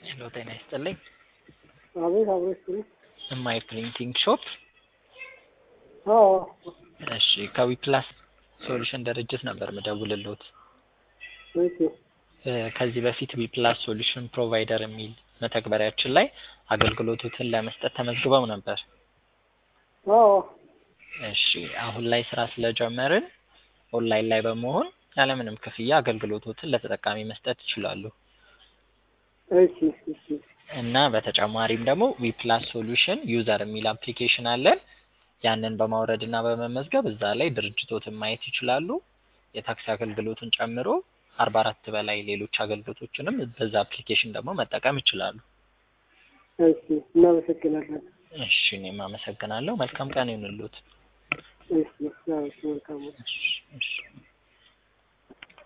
ሄሎ ጤና ይስጥልኝ። አቤት አብሮ ይስጥልኝ። እማይ ፕሪንቲንግ ሾፕ። አዎ እሺ ከዊፕላስ ሶሉሽን ድርጅት ነበር ምደውልልዎት። ኦኬ እ ከዚህ በፊት ዊፕላስ ሶሉሽን ፕሮቫይደር የሚል መተግበሪያችን ላይ አገልግሎቶትን ለመስጠት ተመዝግበው ነበር። አዎ እሺ አሁን ላይ ስራ ስለጀመርን ኦንላይን ላይ በመሆን ያለምንም ክፍያ አገልግሎቶትን ለተጠቃሚ መስጠት ይችላሉ። እሺ እሺ እና በተጨማሪም ደግሞ ዊፕላስ ሶሉሽን ዩዘር የሚል አፕሊኬሽን አለን። ያንን በማውረድ እና በመመዝገብ እዛ ላይ ድርጅቶትን ማየት ይችላሉ። የታክሲ አገልግሎትን ጨምሮ አርባ አራት በላይ ሌሎች አገልግሎቶችንም በዛ አፕሊኬሽን ደግሞ መጠቀም ይችላሉ። እሺ እናመሰግናለን። እሺ እኔም አመሰግናለሁ። መልካም ቀን ይሁንልዎት። እሺ አዎ፣ መልካም ነው። እሺ እሺ